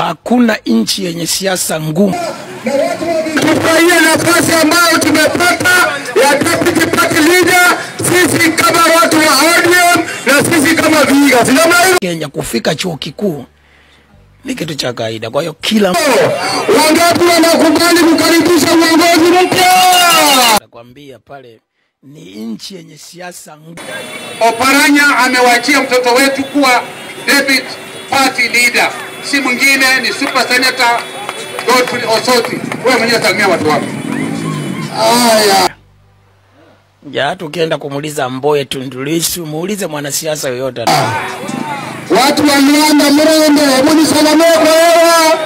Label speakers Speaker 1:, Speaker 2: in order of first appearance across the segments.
Speaker 1: hakuna nchi yenye siasa ngumu.
Speaker 2: Tufurahie nafasi ambayo tumepata ya deputy party leader, sisi kama watu wa ODM na sisi kama Vihiga. Si namna hiyo?
Speaker 1: Kenya kufika chuo kikuu ni kitu cha kawaida. Kwa hiyo kila
Speaker 2: Wangapi wanakubali kukaribisha uongozi mpya?
Speaker 1: nakwambia pale ni nchi yenye siasa ngumu.
Speaker 3: Oparanya amewachia mtoto wetu kuwa deputy party leader, si mwingine ni super senator Godfrey Osoti. Wewe mwenyewe salimia watu wako.
Speaker 2: Haya,
Speaker 1: Ja, hata ukienda kumuuliza Mboye Tundu Lissu, muulize mwanasiasa yoyote.
Speaker 2: watu wa Luanda Mrende, hebu nisalamie kwa hewa.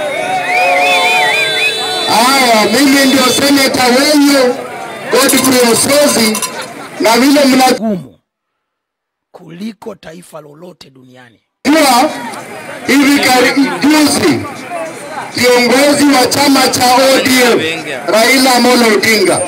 Speaker 2: Haya, mimi ndio seneta wenyu Godfrey Osozi, na vile mnajua
Speaker 1: Ngumu kuliko taifa lolote duniani.
Speaker 2: hivi karibuni kiongozi wa chama cha ODM Raila Amolo Odinga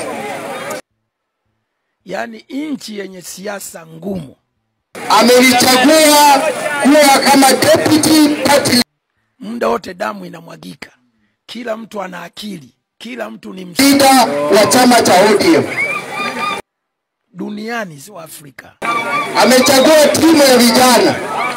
Speaker 1: Yaani nchi yenye siasa ngumu
Speaker 2: amenichagua kuwa kama deputy party
Speaker 1: muda wote damu inamwagika, kila mtu ana akili, kila mtu ni msomi
Speaker 2: leader wa chama cha ODM.
Speaker 1: duniani, sio Afrika.
Speaker 2: Amechagua timu ya vijana,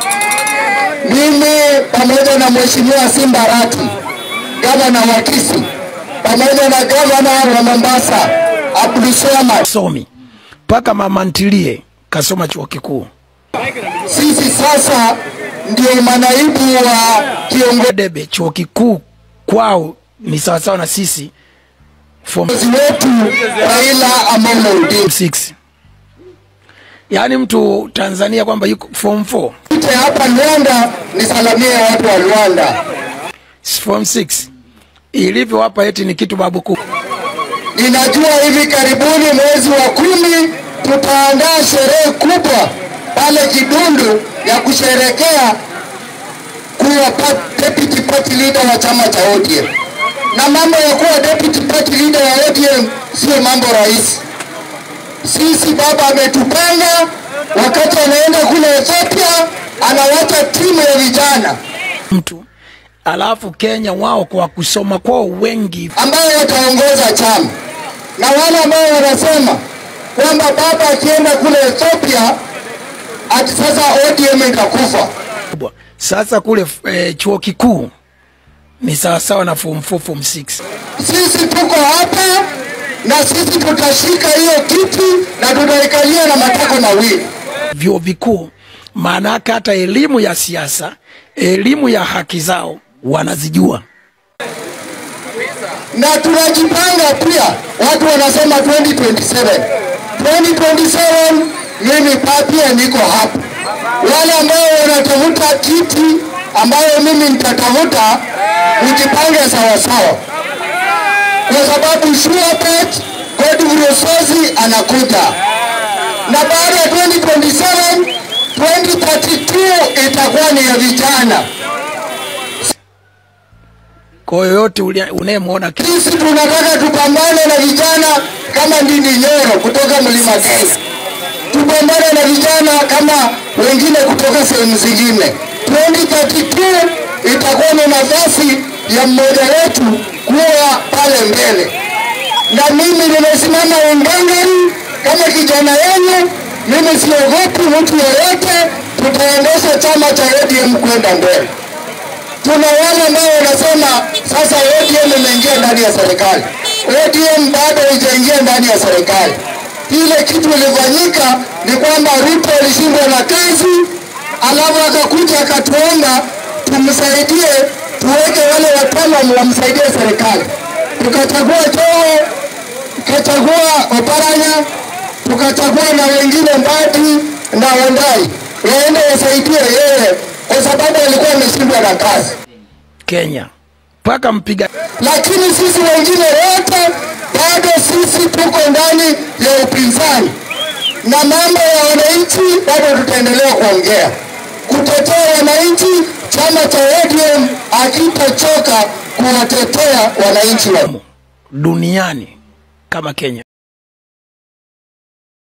Speaker 2: mimi pamoja na mheshimiwa Simba Rati, gavana wa Kisii, pamoja na gavana wa Mombasa Abdulswamad.
Speaker 1: Somi mpaka mama ntilie kasoma chuo kikuu.
Speaker 2: Sisi sasa ndio manaibu wa kiongozi
Speaker 1: Debe chuo kikuu kwao ni sawasawa na sisi form
Speaker 2: wetu Raila Amolo Odinga.
Speaker 1: 6 yaani mtu Tanzania kwamba yuko form 4
Speaker 2: Nje hapa Luanda, nisalamie watu wa Luanda.
Speaker 1: form 6 ilivyo hapa eti ni kitu babu kubwa.
Speaker 2: Ninajua hivi karibuni mwezi wa kumi tutaandaa sherehe kubwa pale Kidundu ya kusherekea kuwa pa- deputy party leader wa chama cha ODM. Na mambo ya kuwa deputy party leader wa ODM sio mambo rahisi. Sisi baba ametupanga, wakati anaenda kule Ethiopia anawacha timu ya vijana
Speaker 1: mtu alafu Kenya wao kwa kusoma kwao wengi
Speaker 2: ambayo wataongoza chama na wale ambao wanasema kwamba baba akienda kule Ethiopia ati sasa ODM itakufa.
Speaker 1: kubwa. Sasa kule eh, chuo kikuu ni sawasawa na form 4 form 6.
Speaker 2: Sisi tuko hapa na sisi tutashika hiyo kiti na tutaikalia na matako mawili.
Speaker 1: Vyuo vikuu maana yake hata elimu ya siasa, elimu ya haki zao wanazijua.
Speaker 2: na tunajipanga pia. Watu wanasema 2027 2027, mimi pa- pia niko hapa. Wale ambao wanatafuta kiti ambayo mimi nitatafuta, ujipange sawasawa, kwa sababu Shuapet Godfrey Osozi anakuja, na baada ya 2027 2032 itakuwa ni ya vijana.
Speaker 1: Kwa hiyo yote ulia- unayemwona Ke-
Speaker 2: Sisi tunataka tupambane na vijana kama Ndindi Nyoro kutoka Mlima Kenya, tupambane na vijana kama wengine kutoka sehemu zingine. 2032 itakuwa ni nafasi ya mmoja wetu kuwa pale mbele, na mimi nimesimama ungangani kama kijana wenu. Mimi siogopi mtu yoyote, tutaendesha chama cha ODM kwenda mbele tuna wale ambao wanasema sasa ODM imeingia ndani ya serikali. ODM bado haijaingia ndani ya serikali. Ile kitu ilifanyika ni kwamba Ruto alishindwa na kazi, alafu akakuja akatuomba tumsaidie, tuweke wale wataalamu wamsaidie serikali. Tukachagua Joho, tukachagua Oparanya, tukachagua na wengine Mbadi na Wandai waende wasaidie yeye, kwa sababu alikuwa ameshindwa na kazi
Speaker 1: Kenya mpaka mpiga
Speaker 2: lakini sisi wengine wote bado sisi tuko ndani ya upinzani na mambo ya wananchi bado tutaendelea kuongea kutetea wananchi. Chama cha ODM hakitachoka kuwatetea wananchi wa
Speaker 1: duniani kama Kenya.